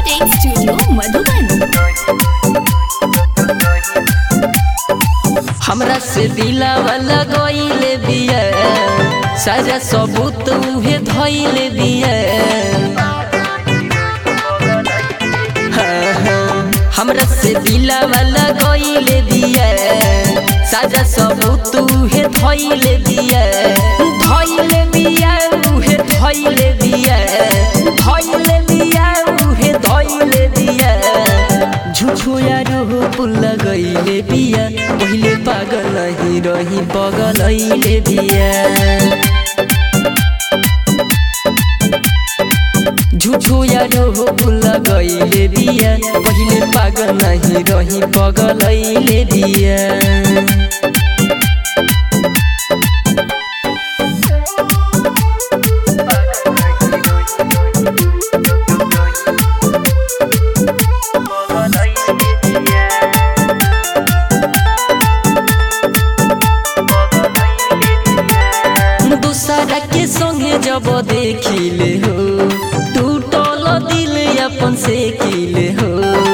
Recording Studio Madhuban. हमरा से दिलावा लगइले बिया सारा सबूत उहे धइले बिया हाँ, हाँ, हमरा से दिलावा लगइले बिया सारा सबूत उहे धइले बिया धइले बिया उहे धइले बिया धइले बिया उहे धइले बिया झुठो यारो पुल्ला गइले बिया पहिले पागल नहीं रही बगल अइले बिया झुठो यारो पुल्ला गइले बिया पहिले पागल नहीं रही बगल अइले बिया दूसरा के संगे जब देखिले हो टूटल दिल अपन से किले हो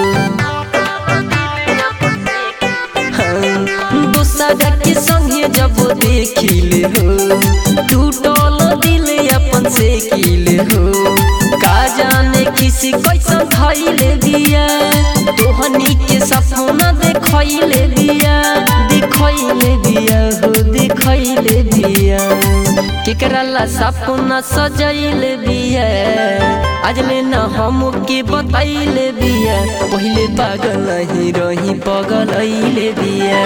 हाँ, दूसरा के संगे जब देखिले हो टूटल दिल अपन से किले हो का जाने किसी कैसन खैले बिया तोहनी के सपना देखैले बिया देखैले बिया हो देखैले बिया केकरा ला सपना सजैले बिया आज ले न हम के बतैले बिया पहिले पागल नहीं रही पगल अइले बिया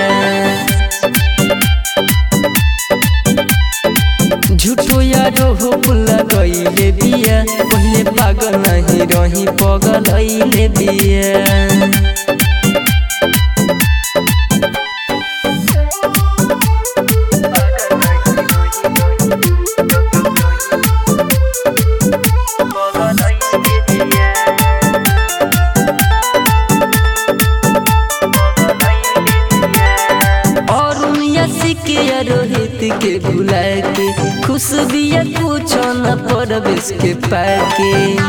झूठो यारो हो पुल्ला गइले बिया पहिले पागल नहीं रही पगल अइले बिया और के रोहित के भुला के खुश बिया कुछ न परवेश के पाके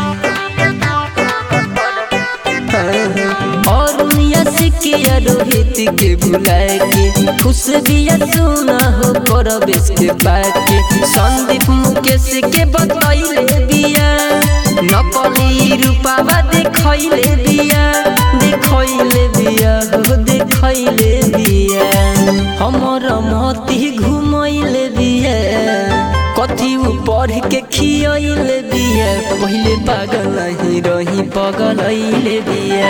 और के रोहित के भुला के खुश बिया सुना हो परवेश के पाके संदीप मुकेश के बतैले बिया नकली रूपावा देखैले बिया देखैले बिया हो देखैले बिया हमर मती घुमैले बिया कथी उ पढ़ के खियैले बिया पहिले पागल नहीं रही पगल अइले बिया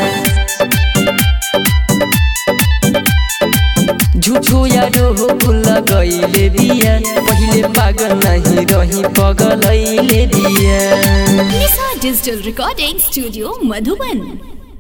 झूठो यारो हो पुल्ला गइले बिया पहिले पागल नहीं रही पगल अइले बिया Lisa Digital Recording Studio Madhuban.